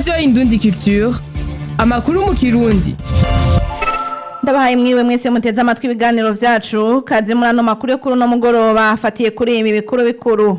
radiyo indundi culture amakuru mu kirundi ndabahaye mwiwe mwese muteze amatwi ibiganiro vyacu kaze muri ano makuru yo kuri uno mugoroba afatiye kuri ibi bikuru bikuru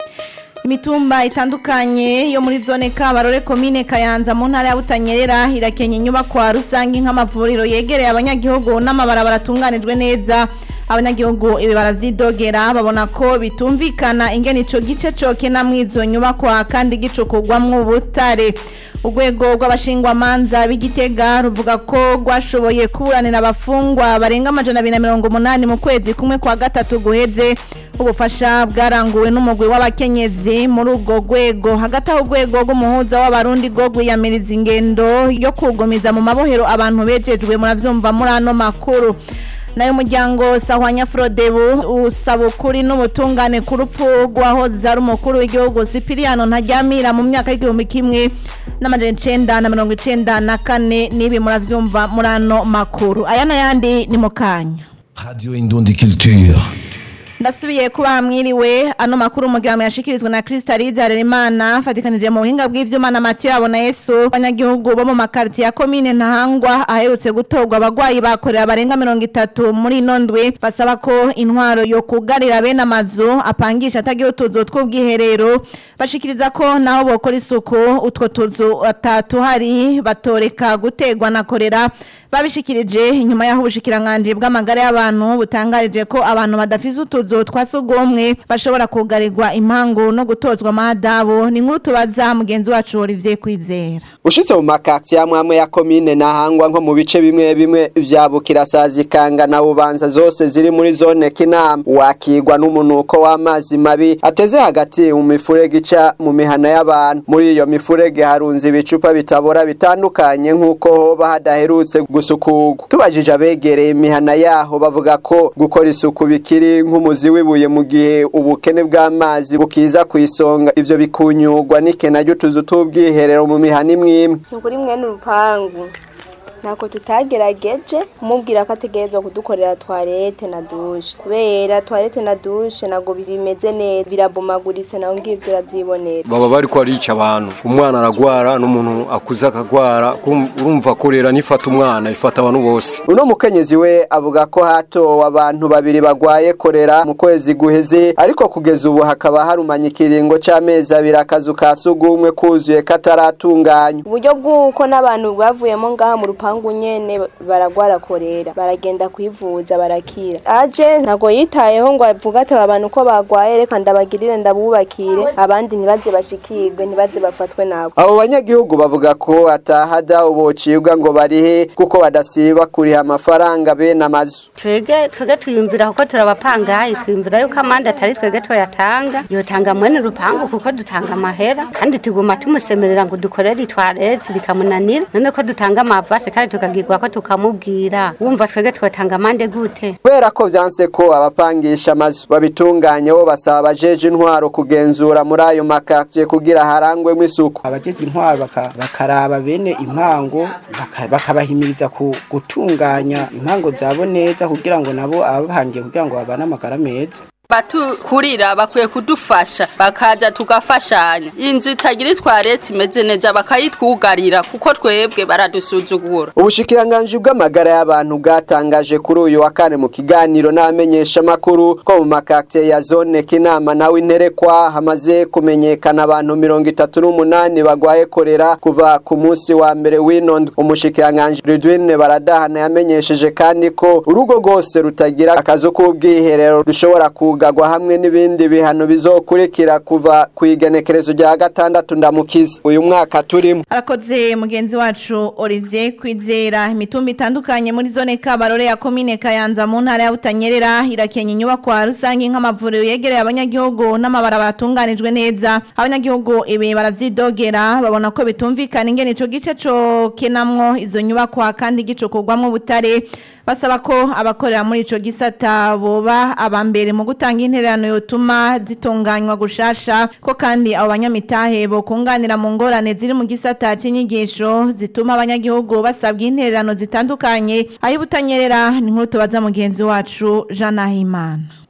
imitumba itandukanye yo muri zone kabarore komine kayanza mu ntara ya butanyerera irakenya inyubakwa rusange nk'amavuriro yegereye abanyagihugu n'amabarabara atunganijwe neza abanyagihugu ibi baravyidogera babona ko bitumvikana ingene ico gice cokena mw'izo nyubakwa kandi gicukugwamwo ubutare urwego rw'abashingwamanza b'igitega ruvuga ko rwashoboye kuburanira abafungwa barenga amajana abiri na mirongo umunani mu kwezi kumwe kwa gatatu guheze ubufasha bwaranguwe n'umugwi w'abakenyezi muri urwo rwego hagati aho urwego rw'umuhuza w'abarundi rwo rwiyamiriza ingendo yo kugumiza mu mabohero abantu bejejwe muravyumva muri ano makuru nayo umuryango sahwanya frodebu usaba ukuri n'ubutungane ku rupfu rw'ahoze ari umukuru w'igihugu sipiriyano ntaryamira mu myaka y'igihumbi kimwe n'amajana icenda na mirongo icenda na kane n'ibi muravyumva muri ano makuru aya n'ayandi ni mu kanya Radio Indundi Culture. ndasubiye kuba mwiriwe ano makuru umugiramo yashikirizwa na Kristalize Harerimana fatikanije mu buhinga bw'ivyuma na Mathieu Abona Yesu abanyagihugu bo mu makarti ya komine Ntahangwa aherutse gutorwa abagwayi bakorera barenga mirongo itatu muri ino ndwi basaba ko intwaro yo kugarira bene amazu apangisha atagira utuzu tw'ubwiherero bashikiriza ko naho bokora isuku utwo tuzu atatu hari batoreka gutegwa na korera babishikirije inyuma y'aho ubushikiranganje bw'amagara y'abantu butangarije ko abantu badafise utuzu twa sugumwe bashobora kugarirwa impangu no gutozwa amadabu ni nkuru tubaza mugenzi wacu Olivier Kwizera ushitse mu makakti amwe amwe ya komine ntahangwa nko mu bice bimwe bimwe vya bukirasazi kanga na bubanza zose ziri muri zone kinama wakigwa n'umunuko w'amazi mabi ateze hagati mu mifurege ica mu mihana y'abantu muri iyo mifurege harunze ibicupa bitabora bitandukanye nk'uko hoba hadaherutse gusukurwa tubajije abegereye imihana yaho bavuga ko gukora isuku bikiri nk'umuzi w'ibuye mu gihe ubukene bw'amazi bukiza ku isonga ivyo bikunyurwa n'ikena ry'utuzu t'ubwiherero mu mihana imwe imwe ni ukuri mwene urupangu ntako tutagerageje kumubwira ko ategerezwa kudukorera twarete na dushe kubera twarete na dushe ntabwo bimeze neza birabomaguritse nawe ngivyo uravyibonera baba bariko arica abantu umwana aragwara n'umuntu akuze akagwara kum- urumva ko rero nifata umwana ifata abantu bose uno mukenyezi we avuga ko hatowe abantu babiri bagwaye korera mu kwezi guheze ariko kugeza ubu hakaba harumanye ikiringo c'amezi abiri akazu ka sugumwe kuzuye kataratunganywa uburyo bw'uko n'abantu bavuyemo ngaha mu rupangu nyene baragwara korera baragenda kwivuza barakira aje ntabwo yitayeho ngo avuga ati aba bantu ko bagwaye reka ndabagirire ndabubakire abandi ntibaze bashikirwe ntibaze bafatwe nabo abo banyagihugu bavuga ko atahada ubocibwa ngo barihe kuko badasiba kuriha amafaranga bene amazu twege twege twiyumvira kuko turabapangayi twiyumvira yuko amande atari twege twayatanga yotanga mwene rupangu kuko dutanga amahera kandi tuguma tumusemerera ngo dukorere itwarete bikamunanira none ko dutanga amavase kandi tukagirwa ko tukamubwira wumva twege twotanga amande gute kubera ko vyanse ko abapangisha amazu babitunganye bo basaba abajeje intwaro kugenzura muri ayo makakye kugira harangwemo isuku abajeje intwaro baka- bakaraba bene impango baka- bakabahimiriza ku- gutunganya impango zabo neza kugira ngo nabo abahangiye kugira ngo babane amagara meza batukurira bakwiye kudufasha bakaza tugafashanya inzu itagira itwarete imeze neza bakayitwugarira kuko twebwe baradusuzugura ubushikiranganji bw'amagara y'abantu bwatangaje kuri uyu wa kane mu kiganiro n'abamenyesha makuru ko mu makakye ya zone kinama nawe interekwa hamaze kumenyekana abantu mirongo itatu n'umunani bagwaye korera kuva ku munsi wa mbere w'ino ndwi umushikiranganji Ridwine baradahana yamenyesheje kandi ko urugo rwose rutagira akazu k'ubwiherero rushobora kugagwa hamwe n'ibindi bihano bizokurikira kuva ku igenekerezo rya gatandatu ndamukiza uyu mwaka turimo arakoze mugenzi wacu Olivier Kwizera imitumba itandukanye muri zone Kabarore ya komine Kayanza mu ntara ya Butanyerera irakenya inyubakwa rusange nk'amavuriro yegereye abanyagihugu n'amabarabara atunganijwe neza abanyagihugu ibi baravyidogera babona ko bitumvikana ingene ico gice co kenamwo izo nyubakwa kandi gicukurwamwo ubutare basaba ko abakorera muri ico gisata boba abambere mu gutanga intererano yotuma zitunganywa gushasha ko kandi abo banyamitahe bokunganira mu ngorane ziri mu gisata c'inyigisho zituma abanyagihugu basabwa intererano zitandukanye aho ibutanyerera ni nkuru tubaza mugenzi wacu Jean Nahimana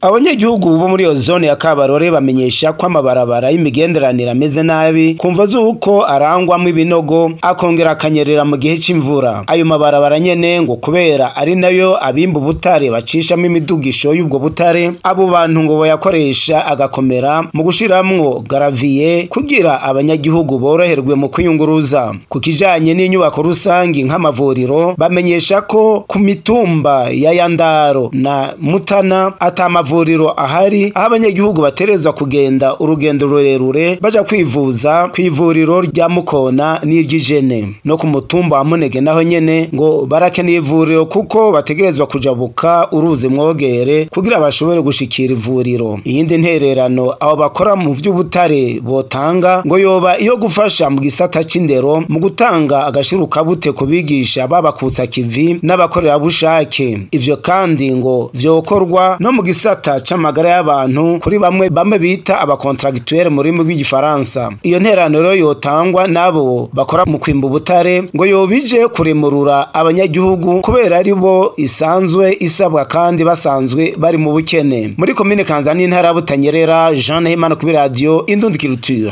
abanyagihugu bo muri iyo zone ya kabarore bamenyesha ko amabarabara y'imigenderanire ameze nabi kumva z'uko arangwamo ibinogo akongera akanyerera mu gihe c'imvura ayo mabarabara nyene ngo kubera ari nayo abimba ubutare bacishamo imidugisho y'ubwo butare abo bantu ngo bayakoresha agakomera mu gushiramwo garaviye kugira abanyagihugu boroherwe mu kwiyunguruza ku kijanye n'inyubako rusangi nk'amavuriro bamenyesha ko ku mitumba ya yandaro na mutana ata mavuriro ahari aho abanyagihugu baterezwa kugenda urugendo rurerure baja kwivuza ku ivuriro rya mukona n'iry'ijene no ku mutumba wa munege naho nyene ngo barakeneye ivuriro kuko bategerezwa kujabuka uruzi mwogere kugira bashobore gushikira ivuriro iyindi ntererano abo bakora mu vy'ubutare botanga ngo yoba iyo gufasha mu gisata c'indero mu gutanga agashirukabute ku bigisha babakutsa kivi n'abakorerabushake ivyo kandi ngo vyokorwa no mu gisata c'amagara y'abantu kuri bamwe bamwe bita abakontragituere mu rurimi rw'igifaransa iyo nterano rero yotangwa n'abo bakora mu kwimba ubutare ngo yobije kuremurura abanyagihugu kubera ari bo isanzwe isabwa kandi basanzwe bari mu bukene muri komine kanzani intara ya butanyerera jean nahimana kuri radiyo indundi culture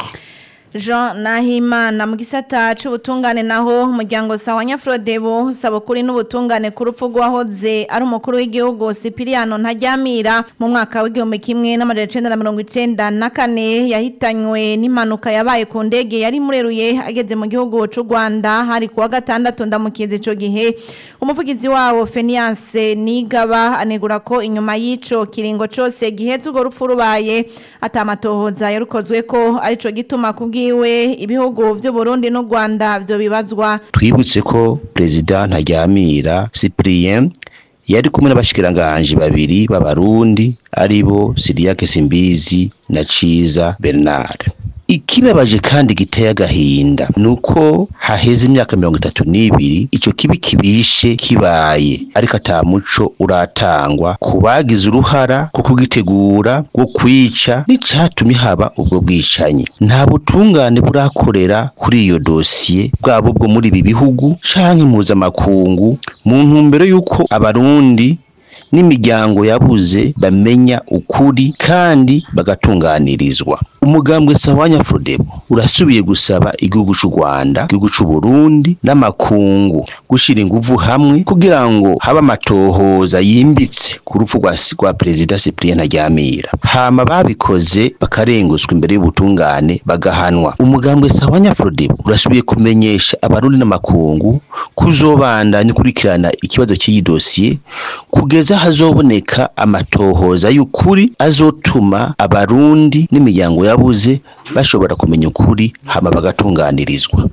Jean Nahimana mu gisata c'ubutungane naho umuryango sawa Nyafrodebo usaba kuri n'ubutungane ku rupfu rwahoze ari umukuru w'igihugu Sipiriano Ntajyamira mu mwaka w'igihumbi kimwe n'amajana icenda na mirongo icenda na kane yahitanywe n'impanuka yabaye ku ndege yari mureruye ageze mu gihugu c'u Rwanda hari kuwa gatandatu ndamukizi ico gihe umuvugizi wawo Fenias Nigaba anegura ko inyuma y'ico kiringo cose giheze urwo rupfu rubaye atamatohoza yarukozwe ko arico gituma kubwi bwiwe ibihugu vy'u Burundi n'u Rwanda vyo bibazwa twibutse ko president Ntaryamira Cyprien yari kumwe n'abashikiranganje babiri b'abarundi aribo Siriake Simbizi na Ciza Bernard ikibabaje kandi giteye agahinda nuko haheze imyaka mirongo itatu n'ibiri ico kibi kibishe kibaye ariko ata muco uratangwa ku bagize uruhara ku kugitegura wo kwica n'icatumye haba ubwo bwicanyi nta butungane burakorera kuri iyo dosiye bwabo bwo muri ibi bihugu canke mpuzamakungu mu ntumbero y'uko abarundi n'imiryango yabuze bamenya ukuri kandi bagatunganirizwa umugambwe sawanya frodebo urasubiye gusaba igihugu c'u Rwanda igihugu c'u Burundi n'amakungu gushira inguvu hamwe kugira ngo habe amatohoza yimbitse ku rupfu rwa rwa perezida Cyprien Ntaryamira hama babikoze bakarenguzwa imbere y'ubutungane bagahanwa umugambwe sawanya frodebo urasubiye kumenyesha abarundi n'amakungu kuzobandanya ukurikirana ikibazo cy'iyi dosiye kugeza hazoboneka amatohoza y'ukuri azotuma abarundi n'imiryango yabuze bashobora kumenya ukuri hama bagatunganirizwa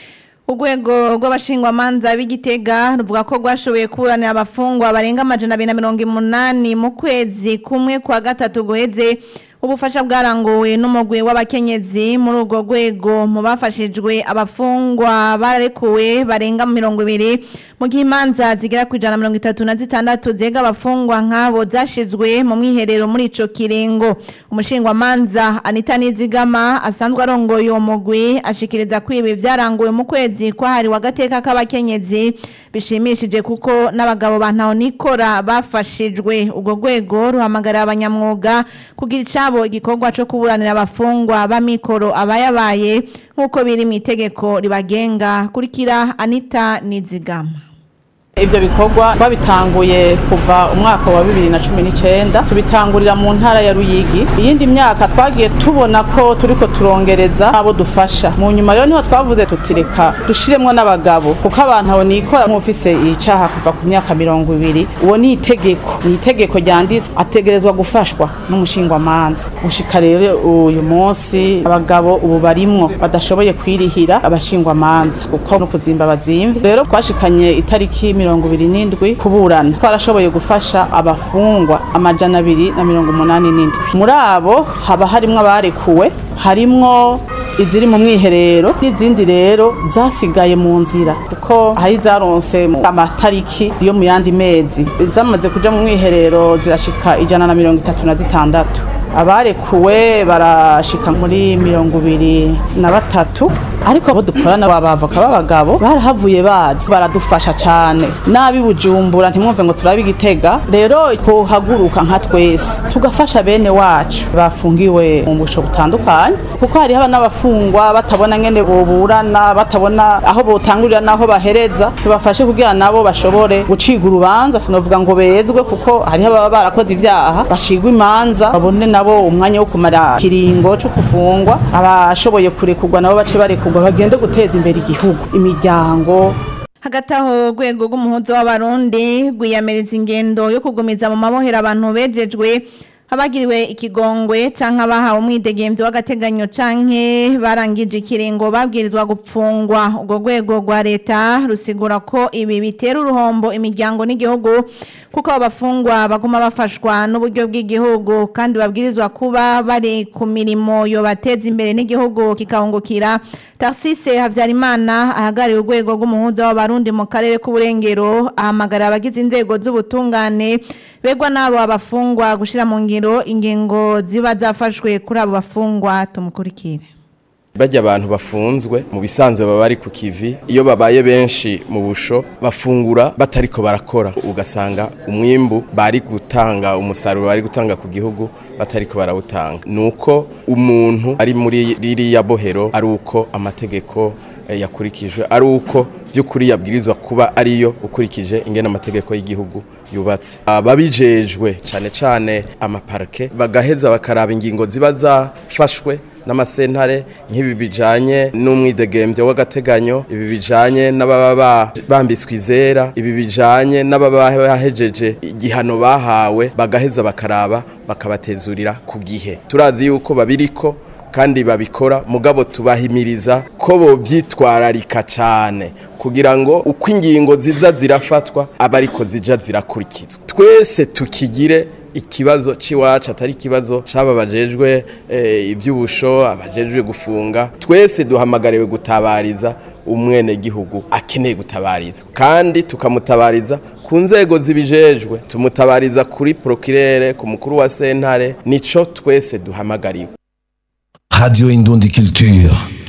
Urwego rw'abashingwamanza b'igitega ruvuga ko rwashoboye kuburanira abafungwa barenga amajana abiri na mirongo umunani mu kwezi kumwe kwa gatatu guheze ubufasha bwaranguwe n'umugwi w'abakenyezi muri urwo rwego mu bafashijwe abafungwa barekuwe barenga mirongo ibiri mu gihe imanza zigera ku ijana na mirongo itatu na zitandatu zega abafungwa nk'abo zashizwe mu mwiherero muri ico kiringo umushingwamanza anita nizigama asanzwe arongoye uwo mugwi ashikiriza ko ibi byaranguwe mu kwezi kwahariwe agateka k'abakenyezi bishimishije kuko n'abagabo ba ntahonikora bafashijwe urwo rwego ruhamagarira abanyamwuga kugira icabo igikorwa co kuburanira abafungwa b'amikoro abayabaye nk'uko biri mu itegeko ribagenga kurikira anita nizigama Ivyo bikorwa babitanguye kuva umwaka wa bibiri na cumi n'icenda tubitangurira mu ntara ya Ruyigi iyindi myaka twagiye tubona ko turiko turongereza abo dufasha mu nyuma rero niho twavuze tutireka dushiremwo n'abagabo kuko abantu abo nikora nk'ufise icaha kuva ku myaka mirongo ibiri uwo ni itegeko ni itegeko ryanditse ategerezwa gufashwa n'umushingwamanza gushika rero uyu munsi abagabo ubu barimwo badashoboye kwirihira abashingwamanza kuko no kuzimba bazimvye rero twashikanye itariki mirongo ibiri n'indwi kuburana twarashoboye gufasha abafungwa amajana abiri na mirongo umunani n'indwi muri abo haba harimwo abarekuwe harimwo iziri mu mwiherero n'izindi rero zasigaye mu nzira kuko hari zaronse amatariki yo mu yandi mezi zamaze kuja mu mwiherero zirashika ijana na mirongo itatu na zitandatu abarekuwe barashika muri mirongo ibiri na batatu ariko abo dukorana babavoka b'abagabo barahavuye bazi baradufasha cane nabi bujumbura ntimwumve ngo turabe igitega rero twohaguruka nka twese tugafasha bene wacu bafungiwe mu busho butandukanye kuko hariho n'abafungwa batabona ngene boburana batabona aho botangurira n'aho bahereza tubafashe kugira nabo bashobore guciga urubanza sinovuga ngo bezwe kuko hariho ababa barakoze ivyaha bashigwa imanza babone nabo umwanya wo kumara kiringo cyo kufungwa abashoboye kurekurwa nabo bace barekurwa bagende guteza imbere igihugu imiryango hagati aho urwego rw'umuhuzo w'abarundi rwiyamiriza ingendo yo kugumiza mu mabohero abantu bejejwe abagiriwe ikigongwe canke abahawe umwidegemvyo w'agateganyo canke barangije ikiringo babwirizwa gupfungwa urwo rwego rwa leta rusigura ko ibi bitera uruhombo imiryango n'igihugu kuko abafungwa baguma bafashwa n'uburyo bw'igihugu kandi babwirizwa kuba bari ku mirimo yobateza imbere n'igihugu kikahungukira Tarsise Havyarimana ahagariye urwego rw'umuhuza w'abarundi mu karere k'uburengero ahamagara abagize inzego z'ubutungane begwa n'abo abafungwa gushira mu ngiro ingingo ziba zafashwe kuri abo bafungwa tumukurikire bajya abantu bafunzwe mu bisanzwe baba bari ku kivi iyo babaye benshi mu busho bafungura batariko barakora ugasanga umwimbu bari gutanga umusaruro bari gutanga ku gihugu batariko barawutanga nuko umuntu ari muri ririya bohero ari uko amategeko eh, yakurikijwe ari uko by'ukuri yabwirizwa kuba ariyo ukurikije ingene amategeko y'igihugu yubatse ababijejwe cyane cyane amaparke bagaheza bakaraba ingingo ziba zafashwe n'amasentare nk'ibi bijanye n'umwidegembyo w'agateganyo ibi bijanye n'ababa bambitswe izera ibi bijanye n'ababa bahejeje igihano bahawe bagaheza bakaraba bakabatezurira ku gihe turazi yuko babiriko kandi babikora mugabo tubahimiriza ko bovyitwararika cyane kugira ngo uko ingingo ziza zirafatwa aba ariko zija zirakurikizwa twese tukigire ikibazo ciwacu atari ikibazo c'aba bajejwe eh, ivy'ubusho abajejwe gufunga twese duhamagariwe gutabariza umwene gihugu akeneye gutabarizwa kandi tukamutabariza ku nzego zibijejwe tumutabariza kuri procureur ku mukuru wa sentare nico twese duhamagariwe Radio Indundi Culture.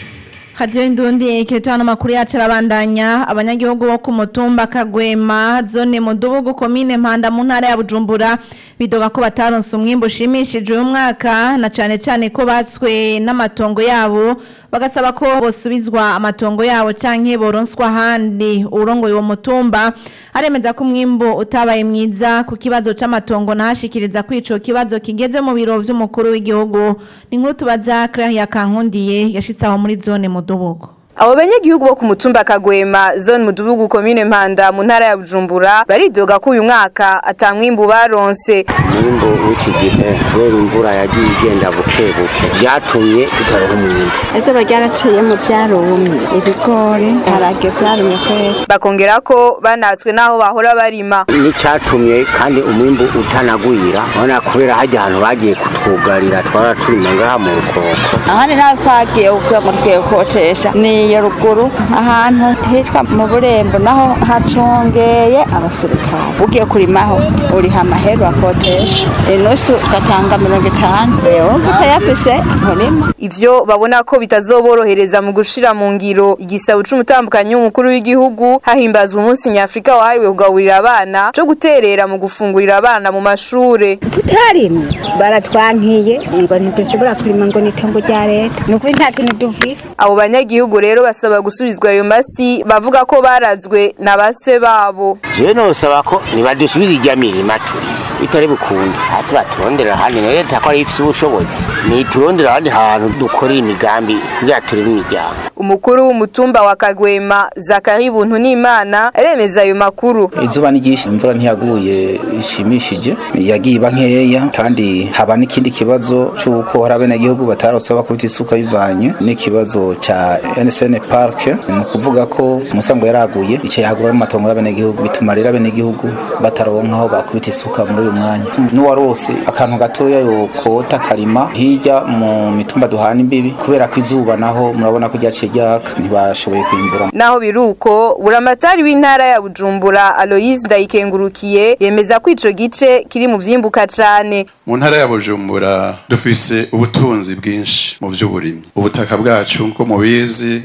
Radio Indundi ikitano makuru yacu arabandanya abanyagihugu bo ku mutumba Kagwema zone Mudubugu komine Mpanda mu ntara ya Bujumbura bidoga ko bataronse umwimbo ushimishije uyu mwaka na cane cane ko batswe n'amatongo yabo bagasaba ko bosubizwa amatongo yabo canke boronswa handi urongoye uwo mutumba aremeza ko umwimbo utabaye mwiza ku kibazo c'amatongo nahashikiriza ko ico kibazo kigeze mu biro vy'umukuru w'igihugu ni nkuru tubaza Claire Kankundiye yashitse aho muri zone Mudubugu Abo banyagihugu bo ku mutumba Kagwema zone mudubugu komine Mpanda mu ntara ya Bujumbura baridoga ko uyu mwaka atamwimbu baronse umwimbu w'iki gihe kubera imvura yagiye igenda buke buke byatumye tutaronka umwimbu ese baryaraciye mu byarumye ibigori harage byarumye kwera bakongera ko banatswe naho bahora barima n'icyatumye kandi umwimbu utanagwira ubona kubera hajya ahantu bagiye kutwugarira twara turima ngaha mu rukoko ahandi nawe twagiye kugira ngo tugiye kotesha ni iyo ruguru ahantu hitwa mu burembo naho hacongeye abasirikare ugiye kurimaho uriha amahera akotesha inusu ugatanga mirongo itanu urumva utayafise nturima ivyo babona ko bitazoborohereza mu gushira mu ngiro igisabo c'umutambukanyi w'umukuru w'igihugu hahimbazwa umunsi nyafrika wahariwe kugaburira abana co guterera mu gufungurira abana mu mashure tutarimye baratwankiye ngo ntidushobora kurima ngo nitongo rya leta ni ukuri nta kintu duvise abo banyagihugu rero basaba gusubizwa ayo masi bavuga ko barazwe na base babo je nosaba ko nibadusubiza irya mirima turi bitari bukunde hasi baturondera ahandi na leta ko ari ifise ubushobozi niturondera ahandi hantu dukorera imigambi kugira turime imiryango umukuru w'umutumba wa Kagwema Zakari Buntu n'Imana aremeza ayo makuru izuba ni ryinshi imvura ntiyaguye ishimishije yagiye iba nkeya kandi haba n'ikindi kibazo cy'uko hari abenegihugu batarose bakubita isuka bivanye n'ikibazo ca NSN Park ni ukuvuga ko umusango yaraguye ico yagura mu matongo y'abenegihugu bituma rero abenegihugu bataronka aho bakubita isuka muri uyu mwanya n'uwarose akantu gatoya yokota karima hirya mu mitumba duhana imbibi kubera ko izuba naho murabona ko ryaciye ryaka ntibashoboye kwimbura naho biruko buramatari w'intara ya Bujumbura Aloise Ndayikengurukiye yemeza ko ico gice kiri mu vyimbuka cane mu ntara ya Bujumbura dufise ubutunzi bwinshi mu vy'uburimyi ubutaka bwacu nko mubizi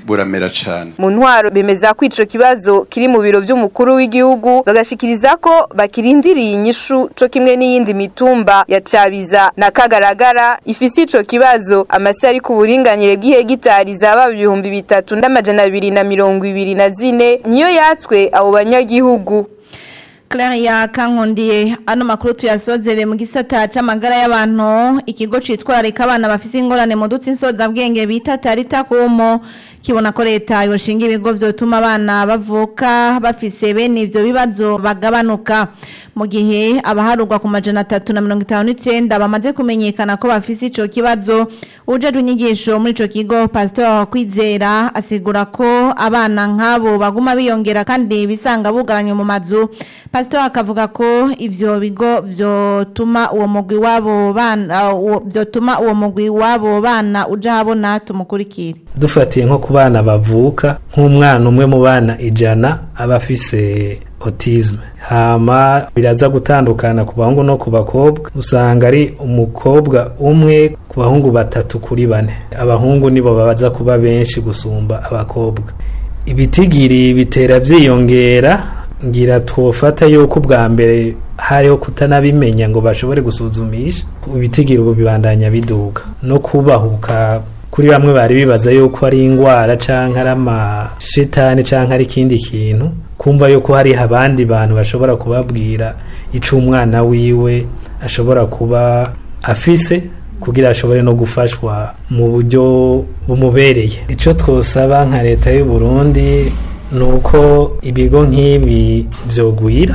buramera cane mu ntwaro bemeza ko ico kibazo kiri mu biro vy'umukuru w'igihugu bagashikiriza ko bakirindiriye inyishu co kimwe n'iyindi mitumba ya Cabiza na Kagaragara ifise ico kibazo amasi ari ku buringanire bw'ihegitari zaba ibihumbi bitatu n'amajana abiri na mirongo ibiri na zine niyo yatswe abo banyagihugu Claria Kankondiye ano makuru tuyasozere mu gisata c'amagara y'abantu ikigo citwararika abana bafise ingorane mu dutsi insoza bwenge bita Tarita Kumo kibona ko leta yoshinga ibigo vyotuma abana bavuka bafise bene ivyo bibazo bagabanuka mu gihe abaharurwa ku majana atatu na mirongo itanu n'icenda bamaze kumenyekana ko bafise ico kibazo ujejwe inyigisho muri ico kigo Pastor Kwizera asigura ko abana nk'abo baguma biyongera kandi bisanga bugaranye mu mazu Pastor akavuga ko ivyo bigo vyotuma uwo mugwi wabo bana uwo- vyotuma uwo mugwi wabo bana uja habona tumukurikire dufatiye nko ku bana bavuka nk'umwana umwe mu bana ijana aba afise autisme hama biraza gutandukana ku bahungu no ku bakobwa usanga ari umukobwa umwe ku bahungu batatu kuri bane abahungu nibo babaza kuba benshi gusumba abakobwa ibitigiri bitera vyiyongera ngira twofata yuko ubwa mbere hariho kutanabimenya ngo bashobore gusuzumisha ibitigiri ubu bibandanya biduga no kubahuka kuri bamwe bari bibaza yuko ari ingwara canke ari amashitani canke ari ikindi kintu kumva yuko hari abandi bantu bashobora kubabwira ico umwana wiwe ashobora kuba afise kugira ashobore no gufashwa mu buryo bumubereye ico twosaba nka leta y'u Burundi nuko ibigo nk'ibi vyogwira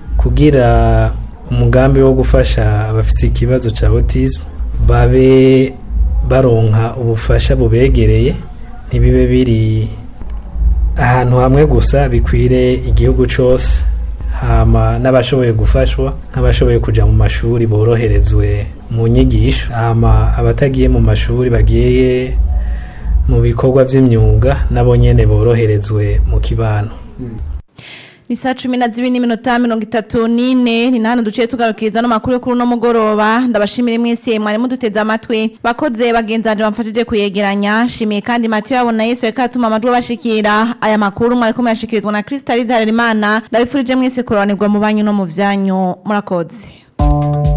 kugira umugambi wo gufasha abafise ikibazo ca autisme babe baronka ubufasha bubegereye ntibibe biri ahantu hamwe gusa bikwire igihugu cose hama n'abashoboye gufashwa nk'abashoboye kuja mu mashuri boroherezwe mu nyigisho hama abatagiye mu mashuri bagiye mu bikorwa vy'imyuga nabo nyene boroherezwe mu kibano ni saa cumi na zibiri n'iminota mirongo itatu n'ine ni na hano duciye tugarukiriza no makuru yo kuri uno mugoroba ndabashimira mwese mwari muduteze amatwi bakoze bagenzanje bamfashije kuyegeranya shimiye kandi matiyo yabona yesu reka atuma amajwi abashikira aya makuru mwariko muyashikirizwa na krisitali harerimana ndabifurije mwese kurobanirwa mu banyu no mu vyanyu murakoze